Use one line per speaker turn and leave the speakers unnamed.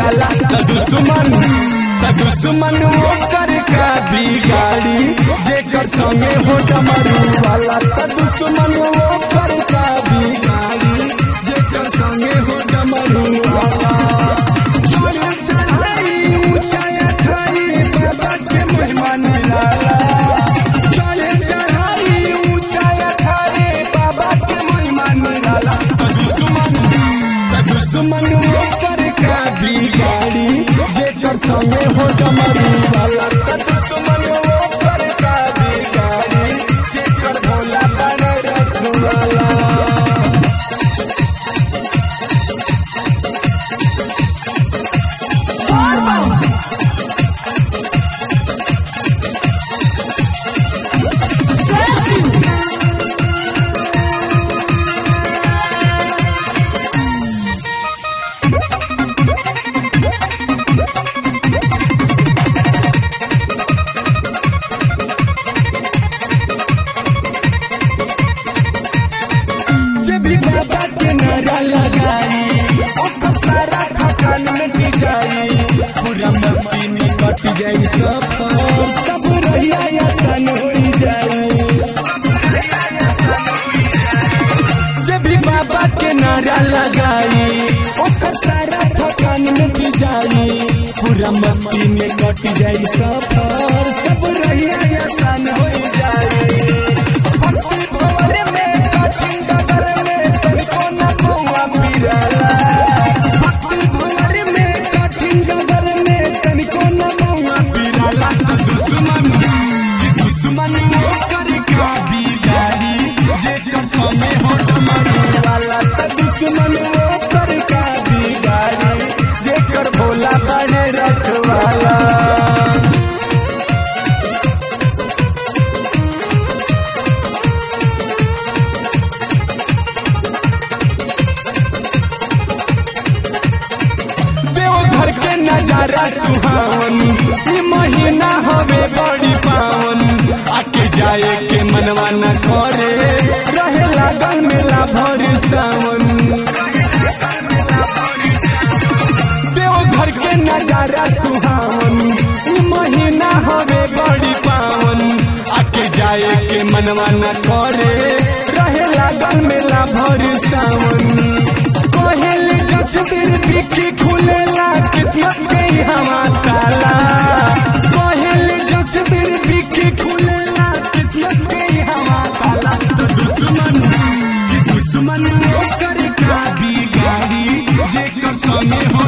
जाला त दुश्मन त दुश्मन ओकर का बिगाड़ी जेकर संगे हो डमरू वाला त दुश्मन ओकर का बिगाड़ी जेकर संगे हो डमरू वाला चढ़ चढ़ाई ऊंचाई खाई बाबा के महिमा निराला चढ़ चढ़ाई ऊंचाई खाई बाबा के महिमा निराला त दुश्मन त दुश्मन ओकर का बिगाड़ी जेकर संगे हो डमरू वाला त दुश्मन ओकर का बिगाड़ी जेकर भोला बन रखवाला जब भी बाबा के नारा लगाई ओकर सारा थकान मिट जाई पूरा मस्ती में कट जाई सफर सब रहिया आसान हो जाई जब भी बाबा के नारा लगाई ओकर सारा थकान मिट जाई पूरा मस्ती में कट जाई सफर सब रहिया आसान हो जाई भक्ति भंवर में कठिन डगर में तनिको न पौआ पिराला भक्ति भंवर में कठिन डगर में तनिको न पौआ पिराला त दुश्मन कि दुश्मन ओकर का बिगाड़ी जेकर संगे हो डमरू वाला त दुश्मन ओकर का बिगाड़ी जेकर भोला बने रखवाला देवघर के नजारा सुहावन ई महीना हवे बड़ी पावन आके जाए के मनवा न करे रहे लागल मेला भर सावन देवघर के नजारा सुहावन ई महीना हवे बड़ी पावन आके जाए के मनवा न करे रहे लागल मेला भर सावन कहल जसबीर बिखी खुलेला किस्मत के हवा ताला कहल जसबीर बिखी खुलेला किस्मत के हवा ताला तो दुश्मन कि दुश्मन ओकर का बिगाड़ी जेकर संगे हो